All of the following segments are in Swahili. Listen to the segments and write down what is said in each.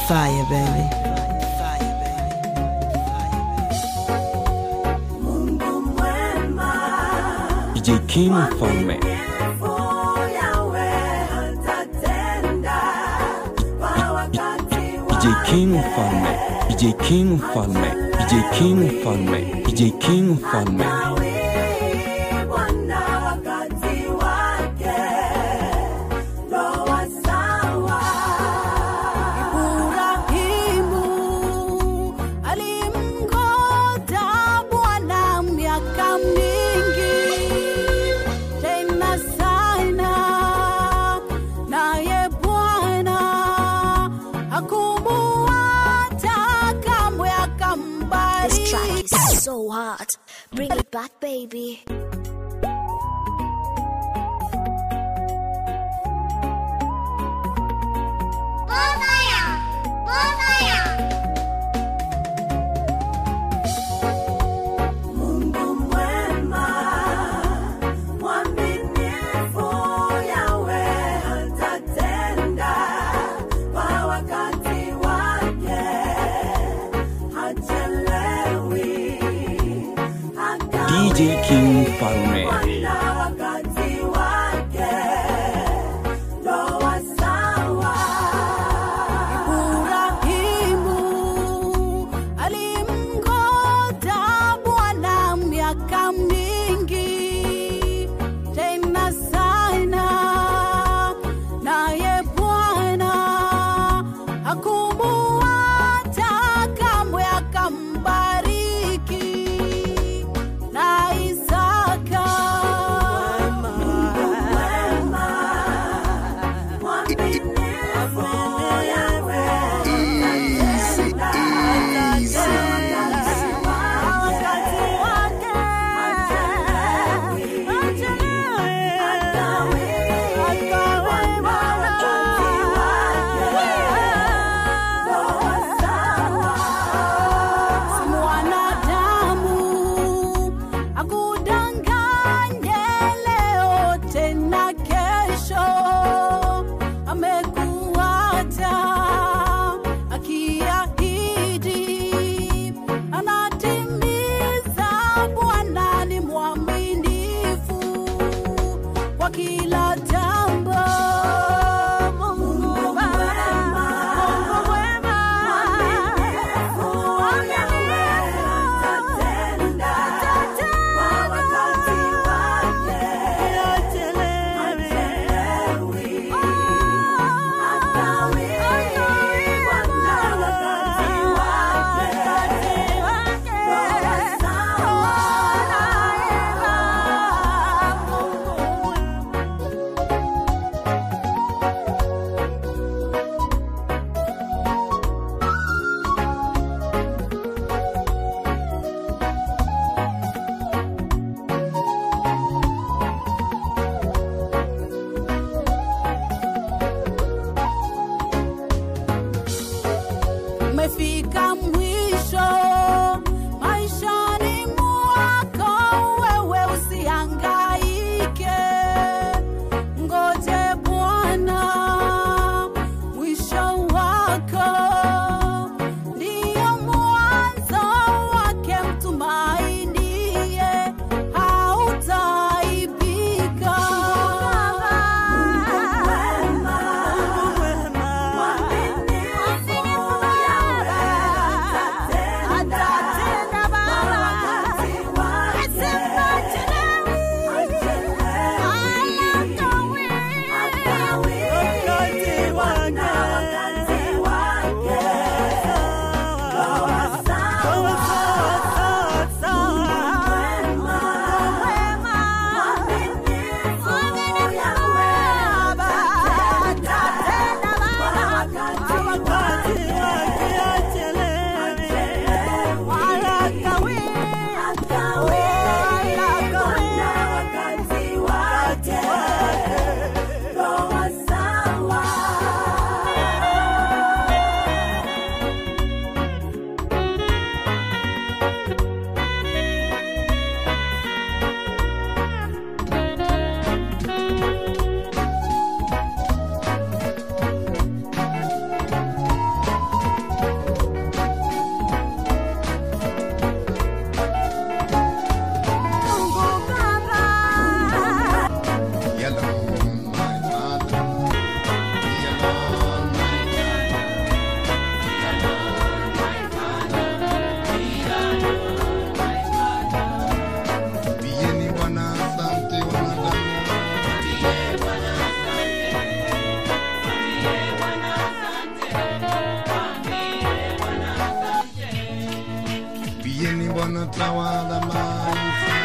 Fire, baby. DJ King Mfalme, DJ King Mfalme, DJ King Mfalme, DJ King Mfalme, DJ King Mfalme. Ibrahimu alimngoja Bwana miaka mingi, tena sana, naye Bwana hakumuacha kamwe, This track akambariki. is so hot. Bring it back, baby. DJ King Mfalme, Ibrahimu alimngoja Bwana miaka mingi, tena sana, naye Bwana hakumuacha kamwe, akambariki na Isaka Bwana tawala maisha.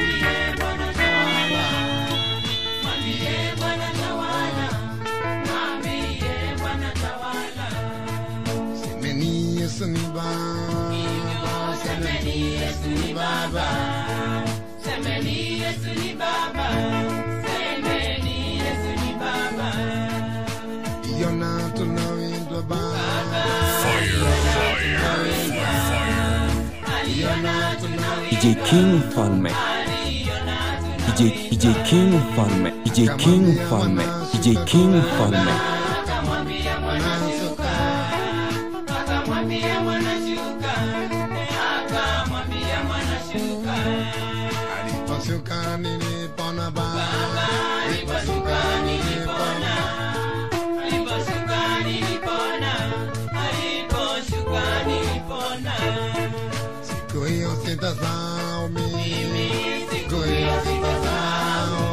Semeni Yesu ni Baba, semeni Yesu ni Baba. Yona tunawindwa Baba. Yona tunawindwa DJ King Mfalme DJ, DJ King Mfalme DJ King Mfalme DJ King Mfalme wanasuka. Aliposhuka nilipona Baba. Aliposhuka nilipona. Siku hiyo sitasahau mimi. Siku hiyo sitasahau.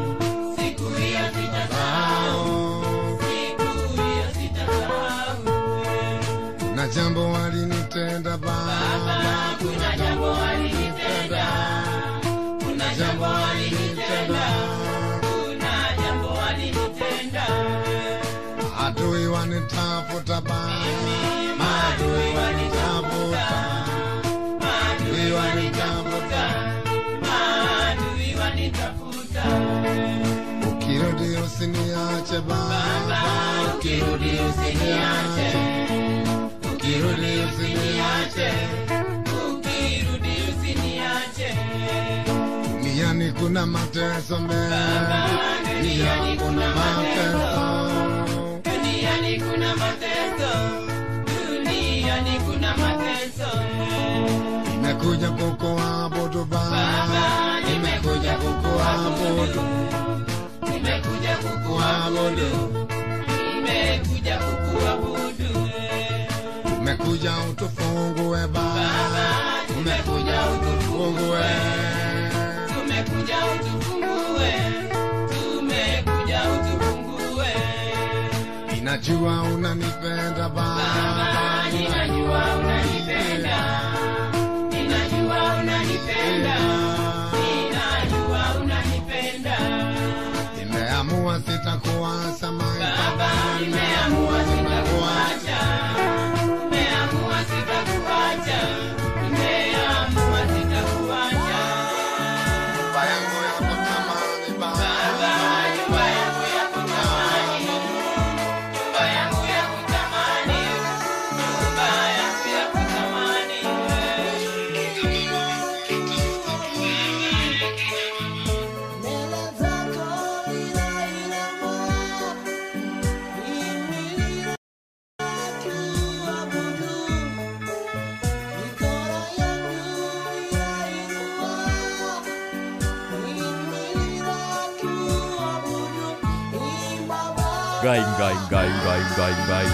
Sitasahau. Kuna jambo walinitenda Baba. Kuna jambo walinitenda. Kuna jambo walinitenda. Adui wanitafuta Baba. Adui wanitafuta. Adui wanitafuta. Ukirudi usiniache Baba. Ukirudi usiniache. Ukirudi usiniache. Duniani kuna mateso mengi. Duniani kuna mateso. Nimekuja kukuabudu Baba. Nimekuja kukuabudu. Kuabudu. Umekuja utufungue Baba. Umekuja utufungue. Ninajua unanipenda Baba. Ninajua unanipenda. Nimeamua sitakuacha my Baba. Nimeamua sitakuacha. Nyumba yangu ya kutamani Baba. Nyumba yangu ya kutamani. Gaing, gaing, gaing, gaing, gaing, gaing.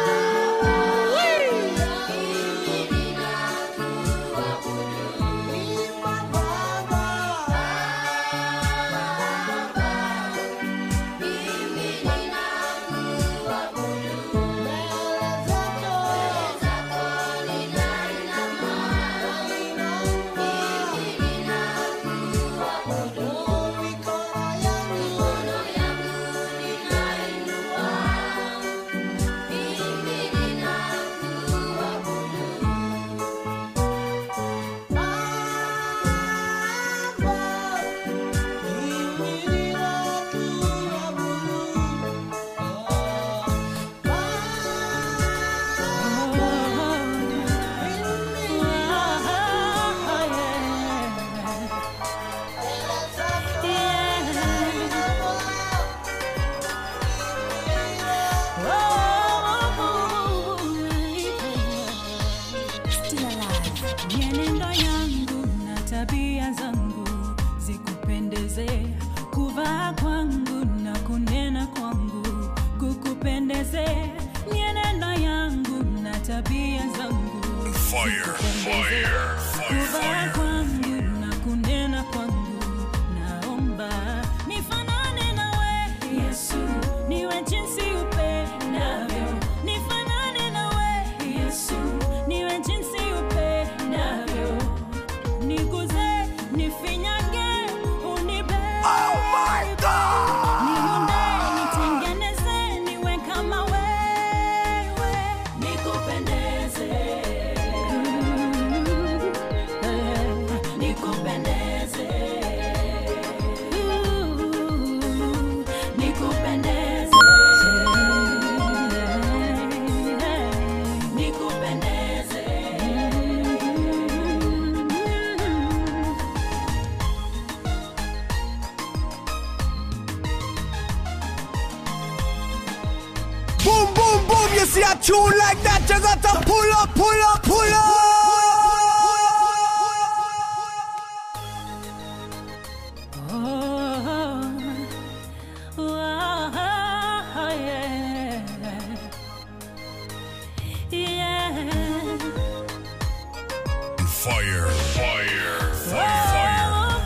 Still alive. Mienendo yangu na tabia zangu zikupendeze, kuvaa kwangu na kunena kwangu kukupendeze. Mienendo yangu na tabia zangu zikupendeze, kuvaa kwangu na kunena kwangu, naomba nifanane nawe Yesu, niwe jinsi upendavyo, nifanane nawe Yesu, niwe jinsi upendavyo tune like that, you got to pull up, pull up, pull up. Oh, oh, yeah. Yeah. Fire, fire, fire,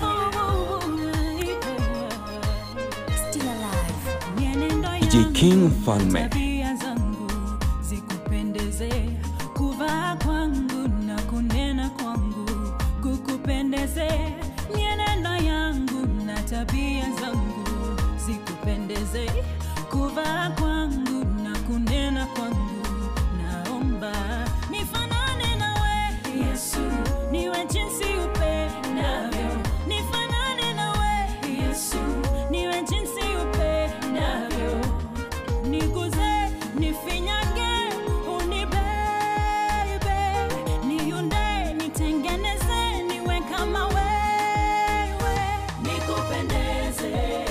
Still alive. DJ King Mfalme. tabia zangu zikupendeze kuvaa kwangu na kunena kwangu kukupendeze mienendo yangu na tabia zangu zikupendeze kuvaa kwangu na kunena kwangu naomba nifanane nawe yesu niwe jinsi upendavyo nifanane nawe yesu niwe jinsi upendavyo niguze nifinyange unibebe niunde nitengeneze niwe kama wewe nikupendeze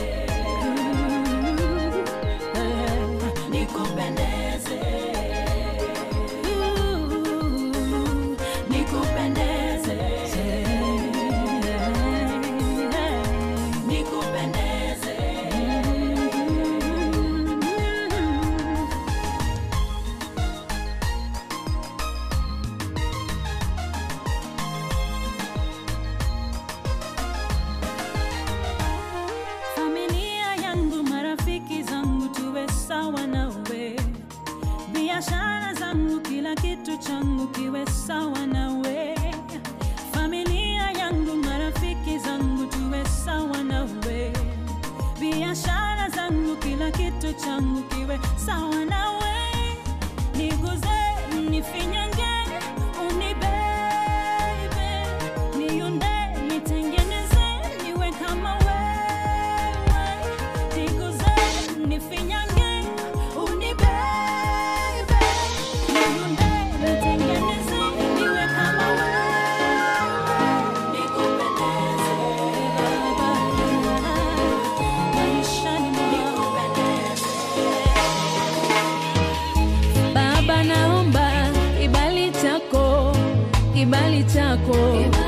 nikupendeze nikupendeze nikupendeze familia yangu marafiki zangu tuwe sawa nawe biashara zangu kila kitu changu kiwe sawa nawe familia yangu marafiki zangu tuwe sawa nawe biashara zangu kila kitu changu kiwe sawa nawe niguze nifinyange unibebe niunde nitengeneze niwe kama wewe niguze nifinyange unibebe niunde nitengeneze niwe kama wewe nikupendeze maishani nikupendeze Baba, naomba kibali chako, kibali chako.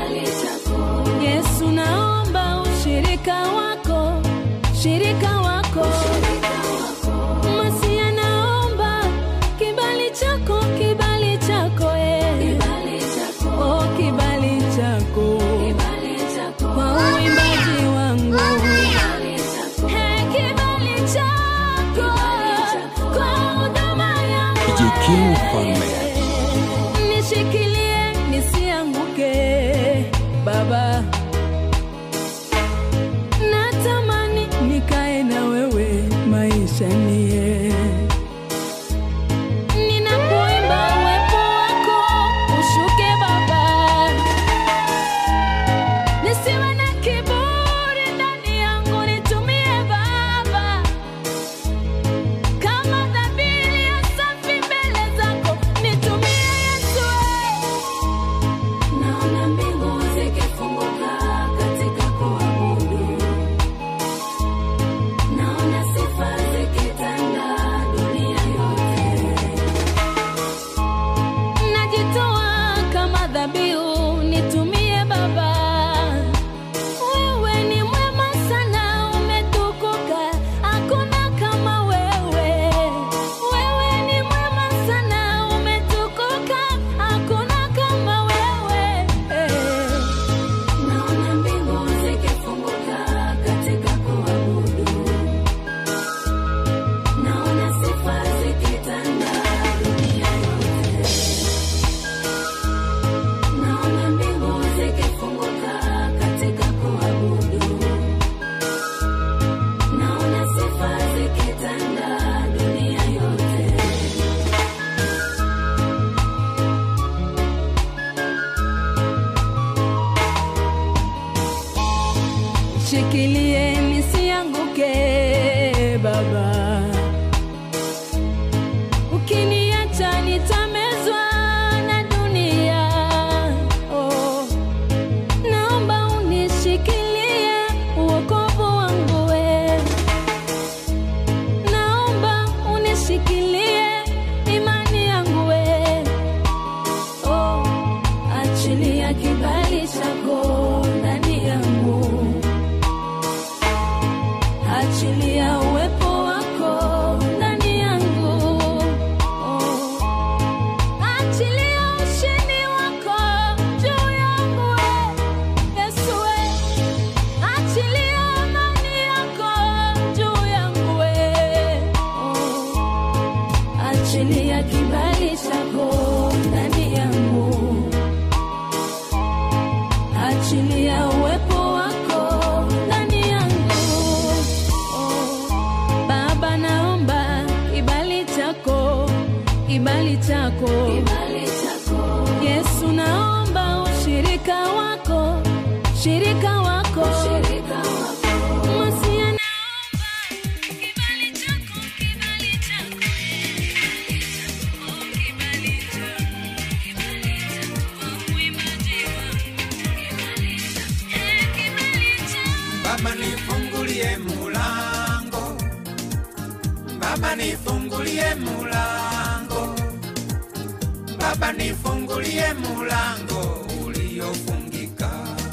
Yesu, naomba ushirika wako, shirika wako. Masia, naomba kibali chako, kibali chako, eh. Oh, kibali chako kwa uimbaji wangu. Hey, kibali chako kwa huduma yangu. DJ King Mfalme. Nishikilie nisianguke, Baba. Natamani nikae na wewe maisha nie Ninapoimba uwepo wako ushuke Baba, nisiwe na kiburi ndani yangu, nitumie Baba kama dhabihu ya safi mbele zako, nitumie Yesu. Naona mbingu zikifunguka katika kuabudu, naona sifa zikitanda dunia yote. Najitoa kama dhabihu, nitumie Baba. Wewe ni mwema sana, umetukuka, hakuna kama wewe. Wewe ni mwema sana, umetukuka, hakuna kama wewe. Naona mbingu zikifunguka katika kuabudu, naona sifa zikitanda dunia yote. Naona mbingu zikifunguka katika kuabudu, naona sifa zikitanda dunia yote. Shikilie nisianguke, Baba. Ukiniacha nitamezwa na dunia. Oh. Naomba unishikilie uokovu wangu we. Naomba unishikilie imani kibali chako yesu naomba ushirika wako shirika wako Masia naomba kibali chako, kibali chako, kibali chako, kibali chako, uimbaji wangu, kibali chako, eh, kibali chako. Baba nifungulie mulango, Baba nifungulie mulango, Baba nifungulie mulango uliofungika.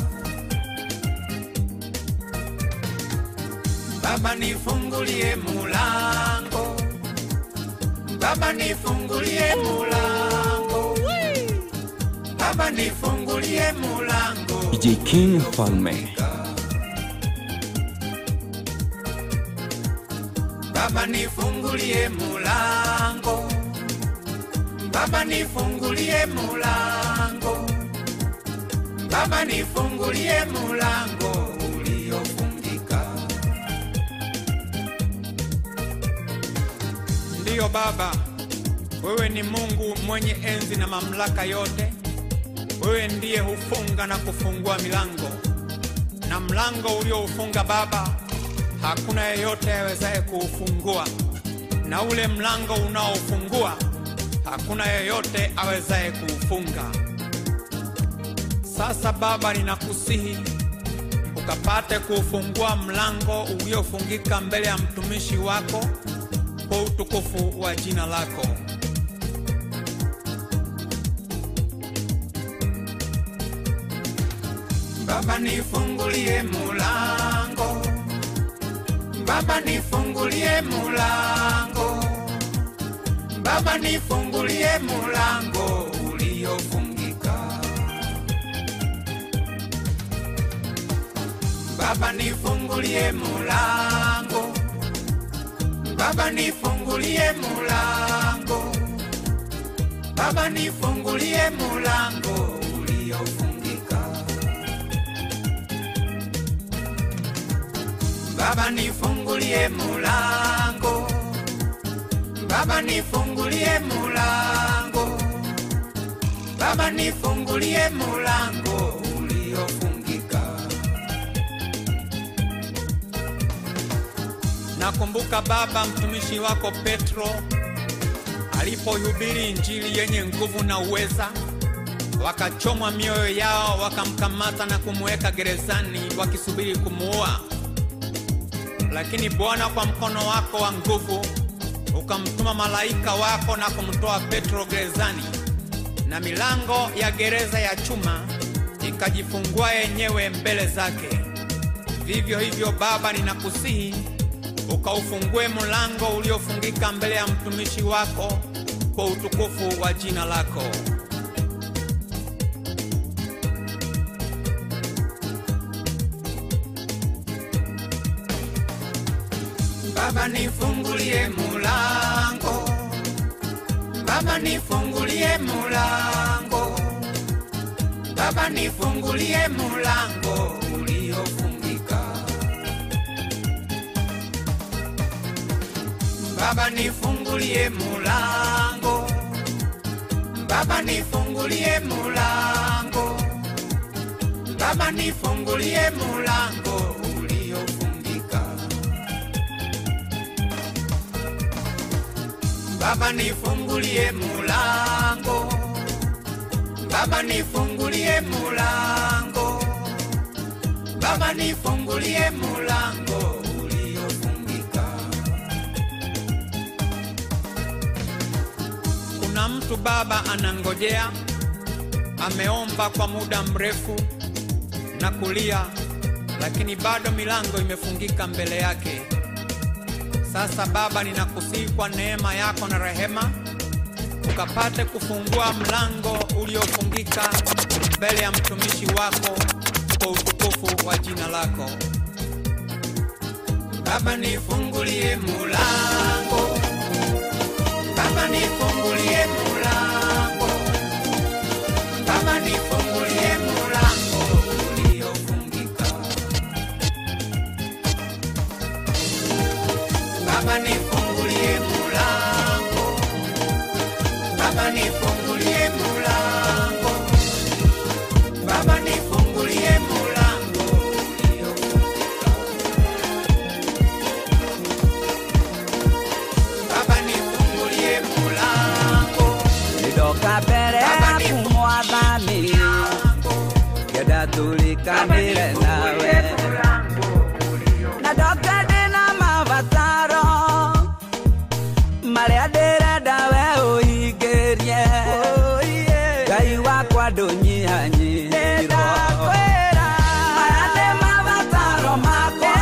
Baba nifungulie mulango, Baba nifungulie mulango, Baba nifungulie mulango. DJ King Mfalme. Baba nifungulie mulango, Baba nifungulie mulango, Baba nifungulie mulango uliofungika. Ndiyo Baba, wewe ni Mungu mwenye enzi na mamlaka yote. Wewe ndiye hufunga na kufungua milango, na mlango ulioufunga Baba hakuna yeyote awezaye kuufungua, na ule mlango unaofungua hakuna yeyote awezaye kuufunga. Sasa Baba, ninakusihi ukapate kuufungua mlango uliofungika mbele ya mtumishi wako kwa utukufu wa jina lako. Baba, nifungulie mulango Baba nifungulie mulango, Baba nifungulie mulango uliofungika. Baba nifungulie mulango, Baba nifungulie mulango, Baba nifungulie mulango uliofungika. Baba nifungulie mulango, Baba nifungulie mulango, Baba nifungulie mulango uliofungika. Nakumbuka Baba, mtumishi wako Petro alipohubiri injili yenye nguvu na uweza, wakachomwa mioyo yao, wakamkamata na kumweka gerezani wakisubiri kumuua lakini Bwana kwa mkono wako wa nguvu ukamtuma malaika wako na kumtoa Petro gerezani, na milango ya gereza ya chuma ikajifungua yenyewe mbele zake. Vivyo hivyo Baba, ninakusihi ukaufungue mlango uliofungika mbele ya mtumishi wako kwa utukufu wa jina lako. Baba nifungulie mulango, Baba nifungulie mulango, Baba nifungulie mulango uliofungika. Baba nifungulie mulango, Baba nifungulie mulango, Baba nifungulie mulango uliofungika. Baba nifungulie mulango, Baba nifungulie mulango, Baba nifungulie mulango uliofungika. Kuna mtu Baba anangojea, ameomba kwa muda mrefu na kulia, lakini bado milango imefungika mbele yake. Sasa Baba, ninakusihi kwa neema yako na rehema, ukapate kufungua mlango uliofungika mbele ya mtumishi wako kwa utukufu wa jina lako. Baba, nifungulie mulango, Baba, nifungulie mulango, Baba, nifungulie mulango uliofungika. Baba nifungulie mulango, Baba nifungulie mulango, Baba nifungulie mulango Baba nifungulie mulango, Nidoka mbere yaku mwathani ngenda tulikanire nawe na ndoka ndĩna mabataro marĩa ndĩrenda we ũhingĩrie ngai wakwa ndũnyihanyihirwo maya nĩ mabataro makwa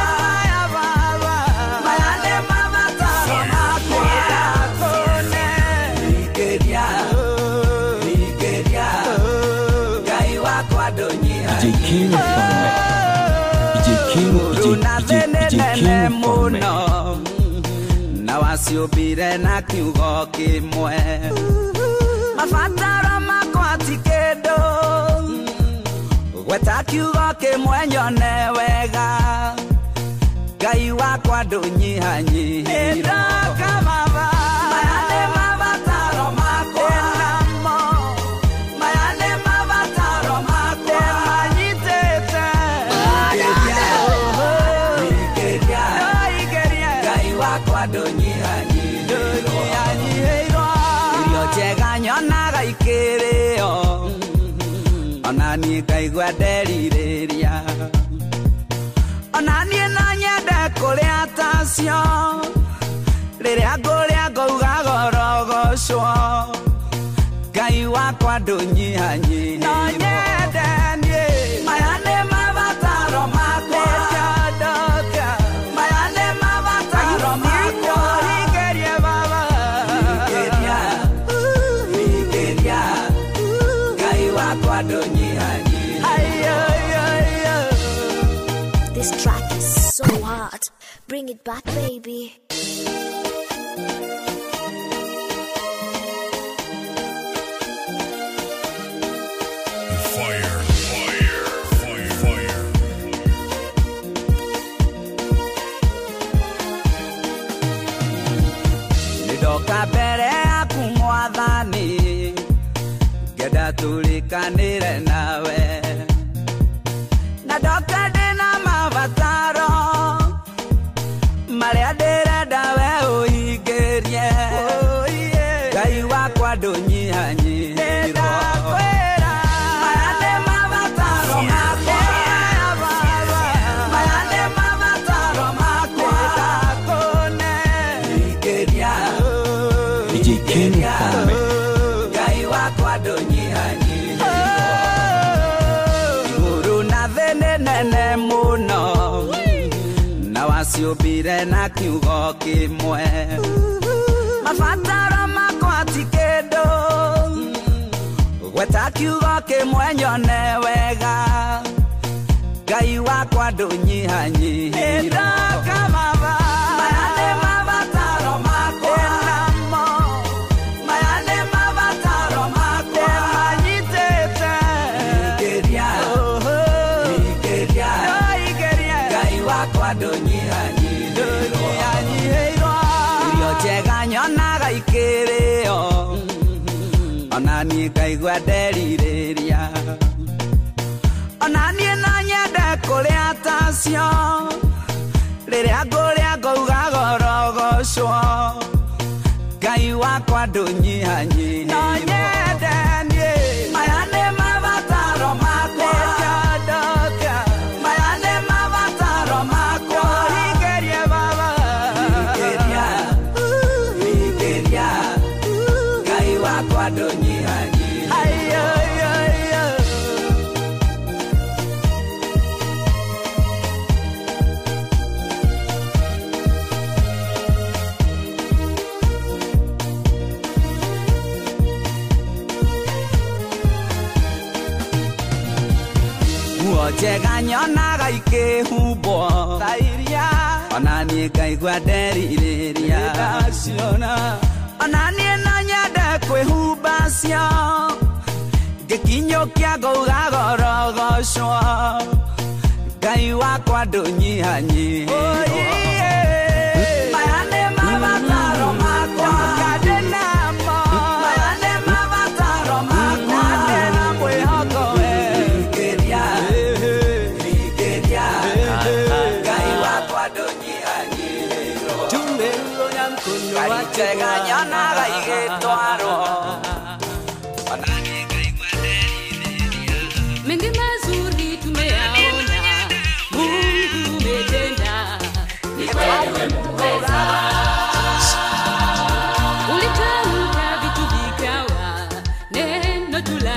maya nĩ mabataro makwa ndakũne hingĩria hingĩria ngai wakwa DJ King Mfalme. DJ King, DJ, DJ, DJ King Mfalme. na waciũmbire na kiugo kĩmwe mabataro makwa ti kĩndũ gweta kiugo kĩmwe nyone wega ngai wakwa ndũnyihanyihirwo Maya nĩ mabataro makwa. Maya nĩ mabataro makwa. Ingĩria. Ngai wakwa ndũnyihanyihĩirwo. irio njega nyonaga ikĩrĩo ona niĩ ngaigua nderirĩria ona niĩ no nyende kũrĩa tacio rĩrĩa ngũrĩa ngauga gorogocwo ngai wakwa ndũnyihanyihĩirwo maya nĩ mabataro makwa maya nĩ mabataro makwa hingĩria hingĩria ngai wakwa ndũnyihanyihĩirwo This track is so hard. Bring it back, baby. Fire, fire, fire, fire. nĩndoka mbere yaku mwathani ngenda tũrĩkanĩre nawe na ndoka ndĩna mabataro marĩa ndĩrenda we ũhingĩrie ngai wakwa ndũnyihanyihĩirwo Maya nĩ mabataro makwa. Maya nĩ mabataro makwa. Hingĩria. DJ King Mfalme. ngai wakwa ndũnyihanyihĩirwo igũrũ na thĩ nĩ nene mũno na waciũmbire na kiugo kĩmwe mabataro makwa ti kĩndũ gweta kiugo kĩmwe nyone wega ngai wakwa ndũnyihanyihĩirwo Maya nĩ mabataro makwa. Maya nĩ mabataro makwa. Hingĩria. Hingĩria. Ngai wakwa ndũnyihanyihĩirwo. Irio njega nyonaga ikĩrĩo ona niĩ ngaigua nderirĩria ona niĩ no nyende kũrĩa tacio rĩrĩa ngũrĩa ngauga gorogocwo ngai wakwa ndũnyihanyihĩirwo maya nĩ mabataro makwa maya nĩ mabataro makwa hingĩria hingĩria ngai wakwa ndũnyihanyihĩirwo nguo njega nyonaga ikĩhumbwo ona niĩ ngaigua nderirĩria ona niĩ no nyende kwĩhumba cio ngĩkinyũkia ngauga gorogocwo ngai wakwa ndũnyihanyihĩirwo maya nĩ mabataro makwa maya nĩ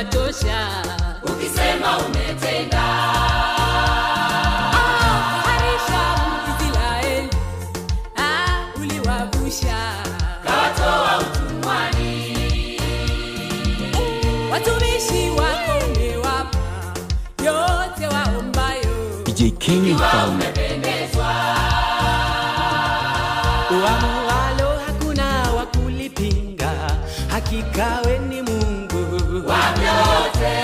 watosha ukisema umetenda Ah, harisha Israeli ah, uliwavusha kawatoa utumwani watumishi wako umewapa yote waombayo DJ King Mfalme umependezwa uamualo hakuna wa kulipinga hakika we ni mungu wavyote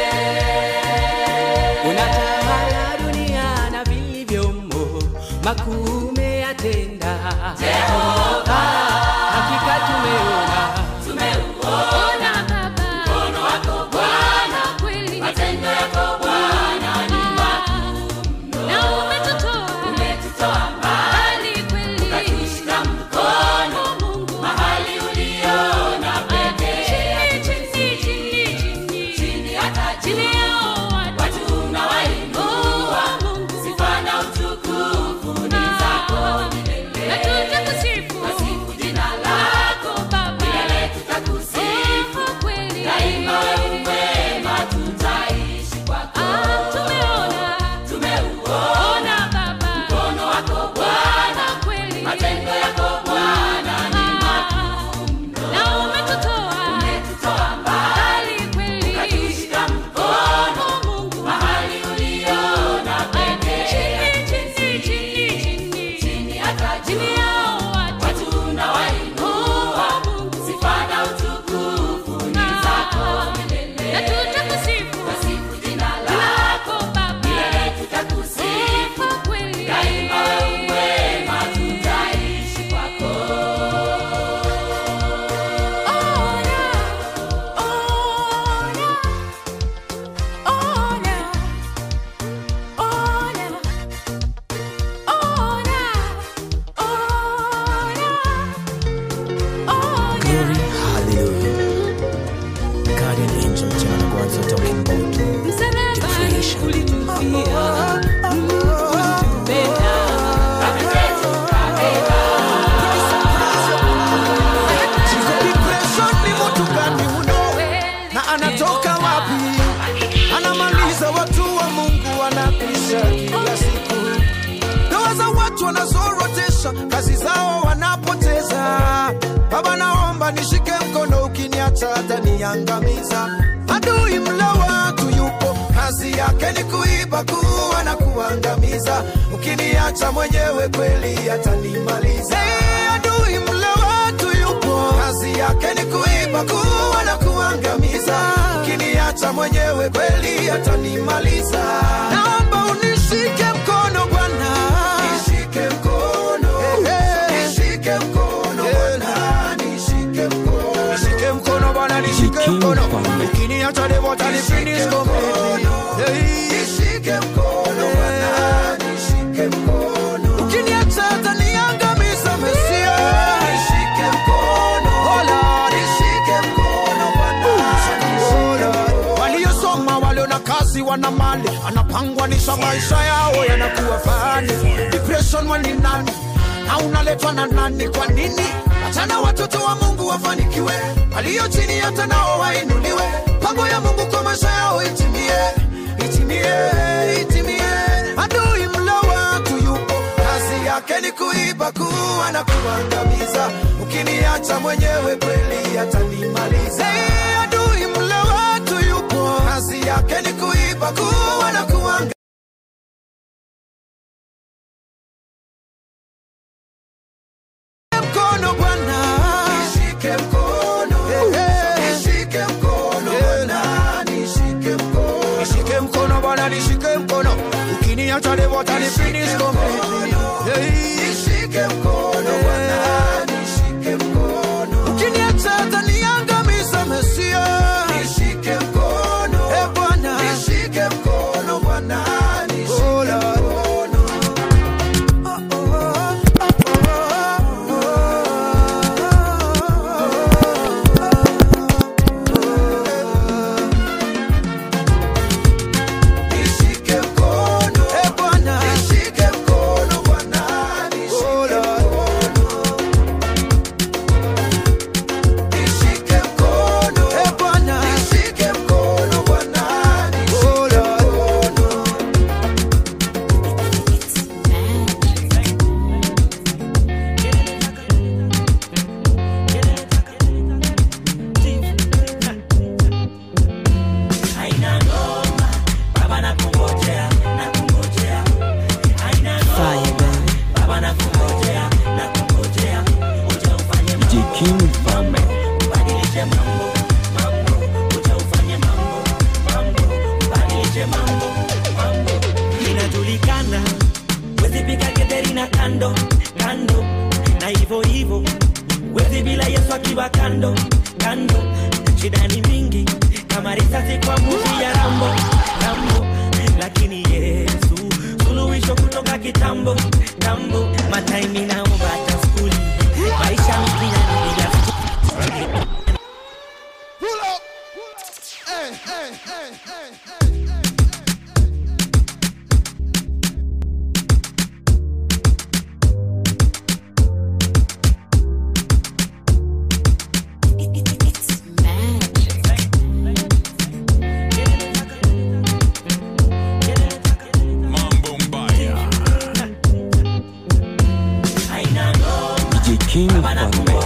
unatawala dunia na vilivyomo makuu umeyatenda Jehova. Ah, hakika tumeona tumeuona Baba mkono wako Bwana kweli matendo yako Bwana ni na umetutoa umetutoa mbali mbali kweli ukatushika mkono Mungu mahali uliona pekee chini chini chini chini chini hata chini juu yao watu watu unawainua Mungu sifa na utukufu ni zako na milele tutakusifu Tasifu jina lako Baba milele tutakusifu Oh, kweli daima wewe mwema tutaishi kwako Ah, tumeona tumeuona Baba mkono wako Bwana kweli matendo yako Bwana ni na umetutoa umetutoa mbali mbali kweli ukatushika mkono Mungu mahali uliona pekee chini chini chini chini chini hata chini juu yao watu watu unawainua Mungu sifa na utukufu ni zako milele na tutakusifu Tasifu jina lako Baba milele tutakusifu Oh, kweli daima wewe mwema tutaishi kwako Ona, ona, ona, ona, ona, ona, Glory, hallelujah. Guardian angel John Gwanzo talking about msalabani creation. ulitufia, ulitupenda. Depression ni mtu gani uno na anatoka wapi? Anamaliza watu wa Mungu wanakwisha kila siku. Ndoa za watu wanazorotesha, kazi zao wanapoteza. Baba, naomba nishike mkono, ukiniacha ataniangamiza. Adui mla watu yupo, kazi yake ni kuiba, kuua na kuangamiza. Ukiniacha mwenyewe kweli atanimaliza. Hey, adui mla watu yupo, kazi yake ni kuiba, kuua na kuangamiza. Ukiniacha mwenyewe kweli atanimaliza. Naomba unishike mkono Bwana, nishike mkono, nishike mkono Bwana, nishike mkono, nishike mkono Bwana, nishike King mkono. Mfalme. Ukiniacha devil atanifinish completely. Hey. Nishike mkono Bwana, nishike mkono. Ukiniacha ataniangamiza Mesia. Nishike mkono. Oh Lord, nishike mkono Bwana. Oh Lord. Waliosoma walio na kazi wana mali, anapangwanisha maisha yao yanakuwa fani. Depression wani nani? na unaletwa na nani? Kwa nini? Achana watoto wa Mungu wafanikiwe, walio chini hata nao wainuliwe. Pango ya Mungu kwa maisha yao itimie, itimie, itimie. Adui mla watu yupo, kazi yake ni kuiba, kuua na kuangamiza. Ukiniacha mwenyewe kweli atanimaliza. Hey, adui mla watu yupo, kazi yake ni kuiba, kuua na kuangamiza. mkono Bwana, nishike mkono, nishike mkono Bwana, nishike mkono, nishike mkono Bwana, nishike mkono. Ukiniacha leo atanifinish completely. Hey. Nishike mkono Bwana, nishike mkono. Ukiniacha ataniangamiza Mesia. Nishike mkono, eh Bwana, nishike mkono Bwana, nishike mkono. Oh, oh, oh, oh, Nishike mkono, eh Bwana, nishike mkono Bwana, wezi pika getheri na kando kando na hivyo hivyo wezi bila yesu akiwa kando kando shida ni mingi kama risasi kwa muvi ya rambo rambo lakini yesu suluhisho kutoka kitambo tambo mataimi naomba hata skuli maisha mtiani bila skuli Pull up. Hey, hey, hey, hey, hey. It's magic. Mambo Mbaya. DJ King Mfalme.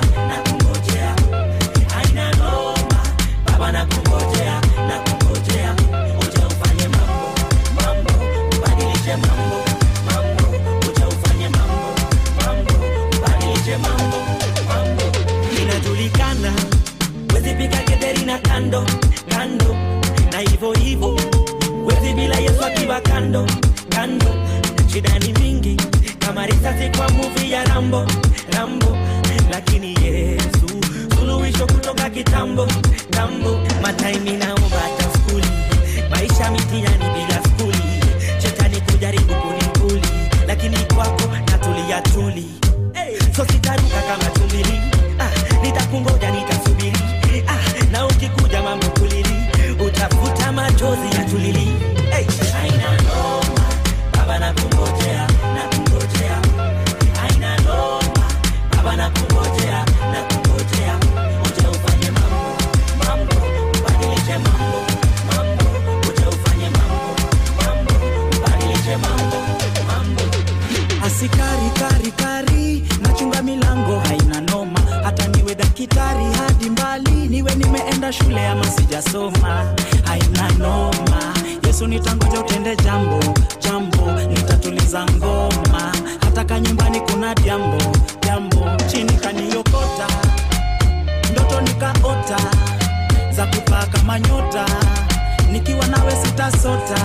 inajulikana wezi pika getheri na kando kando na hivyo hivyo wezi bila yesu akiwa kando kando shida ni mingi kama risasi kwa muvi ya rambo rambo lakini yesu suluhisho kutoka kitambo tambo mataimi naomba hata skuli maisha mitiani bila skuli shetani kujaribu kunikuli lakini kwako natulia tuli so sitaruka kama tumbili ah, nitakungoja nitasubiri ah, na ukikuja mambo kulili utafuta machozi ya tulili hey. Haina noma, baba nakungojea, nakungojea. Haina noma, baba nakungojea, nakungojea. Uje ufanye mambo, mambo, ubadilishe mambo, mambo. Uje ufanye mambo, mambo, ubadilishe mambo, mambo. asikari kari kari nachunga milango haina noma hata niwe dakitari hadi mbali niwe nimeenda shule ama sijasoma haina noma yesu nitangoja utende jambo jambo nitatuliza ngoma hata ka nyumbani kuna jambo jambo chini kaniokota ndoto nikaota za kupaa kama nyota nikiwa nawe sitasota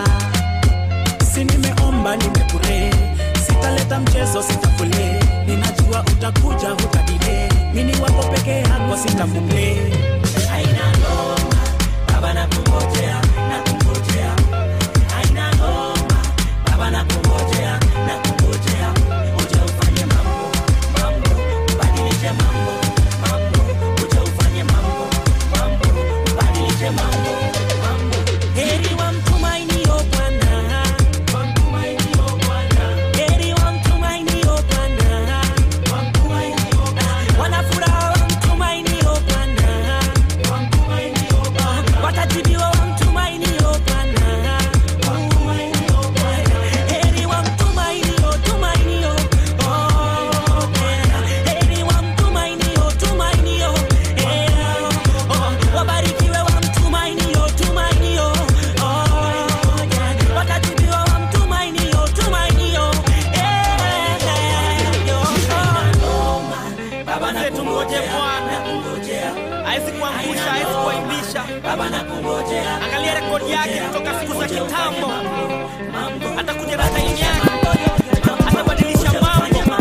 si nimeomba nimepure sitaleta mchezo sitafule ninajua utakuja hutadile mini wako peke yako sitafule Haina noma, baba nakungojea, nakungojea. Haina noma, baba nakungojea, nakungojea. Uje ufanye mambo, mambo, ubadilishe mambo, mambo. Uje ufanye mambo, mambo, ubadilishe mambo, mambo. Heri wamtumainio Bwana, wamtumainio Bwana. Heri wamtumainio Bwana, wamtumainio Bwana. Wana furaha wamtumainio Bwana, wamtumainio Bwana. Watajibiwa wamtumainio Bwana, wamtumainio Bwana. Heri wamtumainio, tumainio, oh, Bwana. Heri wamtumainio, tumainio, eh, oh. Wabarikiwe wamtumainio, tumainio, oh, Bwana. Watajibiwa wamtumainio, tumainio, eh, yo, oh. Baba nakungoje Bwana, hawezi kuangusha, hawezi kuaibisha. Baba nakungojea, angalia rekodi yake kutoka siku za kitambo, atakuja na time yake, atabadilisha mambo,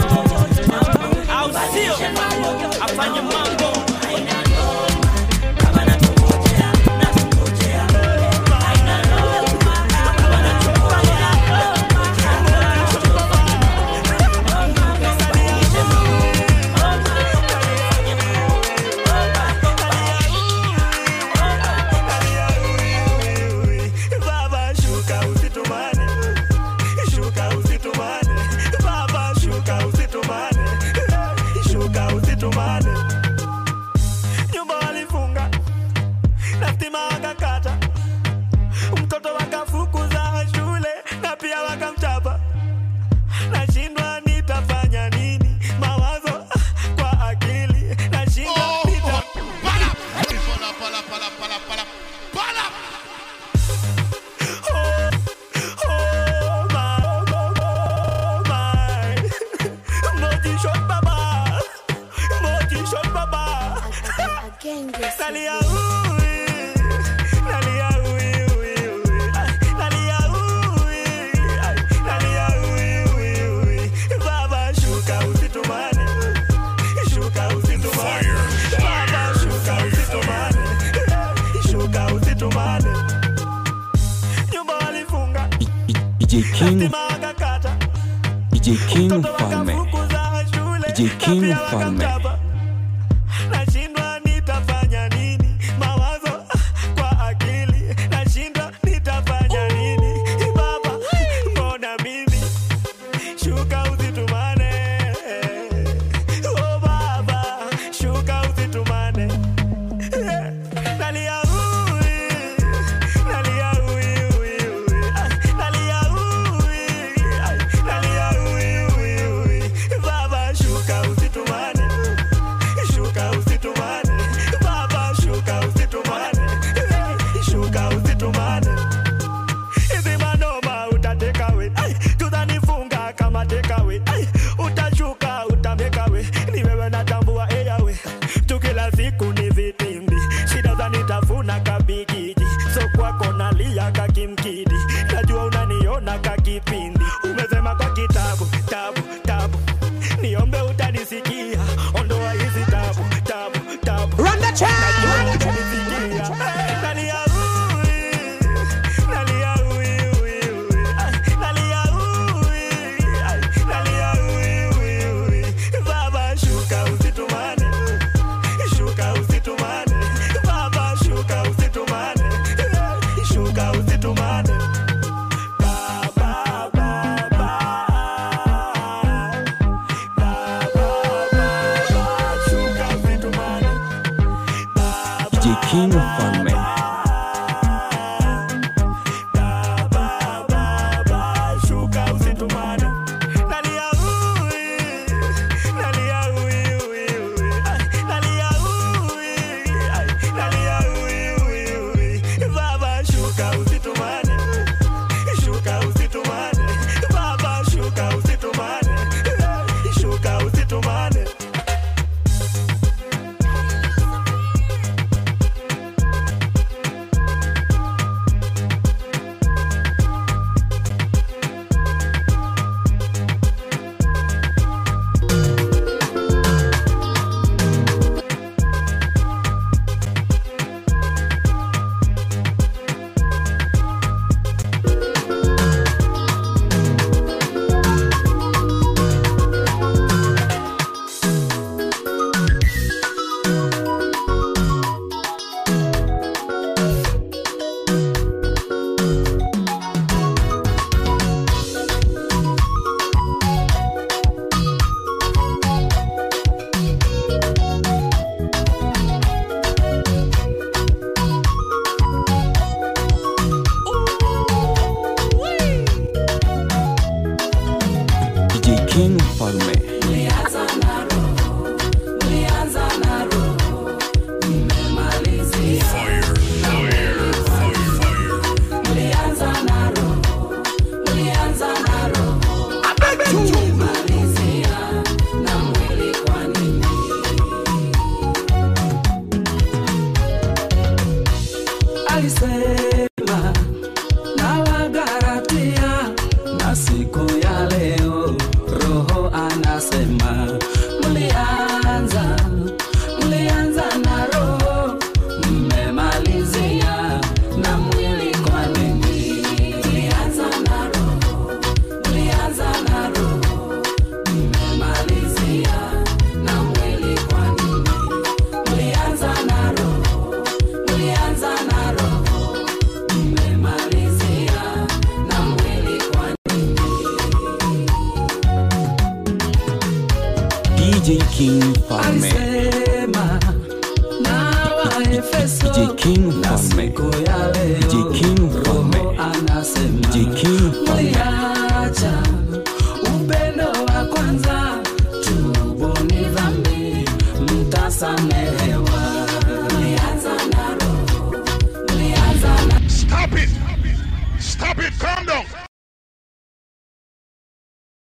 au sio? Afanye mambo Baba nakungojea, nakungojea. Haina noma, Baba nakungojea, Baba shuka usitumane, shuka usitumane, Baba shuka usitumane, shuka usitumane. Nyumba walifunga na stima wakakata, mtoto wakafukuza shule na pia wakamchapa. Nashindwa nitafanya nini, mawazo kwa akili, nashindwa nita Pala, pala, pala, pala, pala, pala, pala. Oh my, oh my, motivation baba, motivation baba. Again, this Nalia ui, DJ King DJ King Mfalme DJ King Mfalme nashindwa nitafanya nini mawazo kwa akili nashindwa nitafanya nini baba mbona mimi shuka usitumane oh baba shuka usitumane nalia ui nalia ui ui ui Ai, nalia ui Ai, nalia ui ui ui baba shuka usitumane shuka usitumane baba shuka usitumane shuka usitumane hizi manoma utatekawe tutanifunga kama tekawe utashuka utamekawe ni wewe natambua eyawe tukila siku ni vitimbi shida zanitafuna kabigiji so kwako nalia kakimkidi najua unaniona kakipindi umesema kwa kitabu tabu tabu niombe utanisikia ondoa hizi tabu tabu tabu Run the track. Najua utanisikia. Nalia ui, nalia ui, ui, ui. Ai, nalia ui, ai, nalia ui, ui, ui. Baba shuka usitumane shuka usitumane baba shuka usitumane shuka usitumane baba baba shuka usitumane DJ King Mfalme shuka usitumane nalia ui nalia ui ui ui Ai, nalia ui Ai, nalia ui ui ui baba shuka usitumane shuka usitumane baba shuka usitumane shuka usitumane DJ King Mfalme alisema na wagaratia na siku ya leo roho anasema mlianza mlianza na roho mmemalizia na mwili kwa nini mlianza na roho mlianza na roho mmemalizia na mwili kwa nini mlianza na roho mlianza na roho mmemalizia na mwili kwa DJ King Mfalme alisema na waefeso DJ King na Mfalme siku ya leo DJ King Mfalme roho anasema DJ King Mfalme mliacha upendo wa kwanza tubuni dhambi mtasamehewa mlianza na roho mlianza na Stop it. Stop it. Calm down.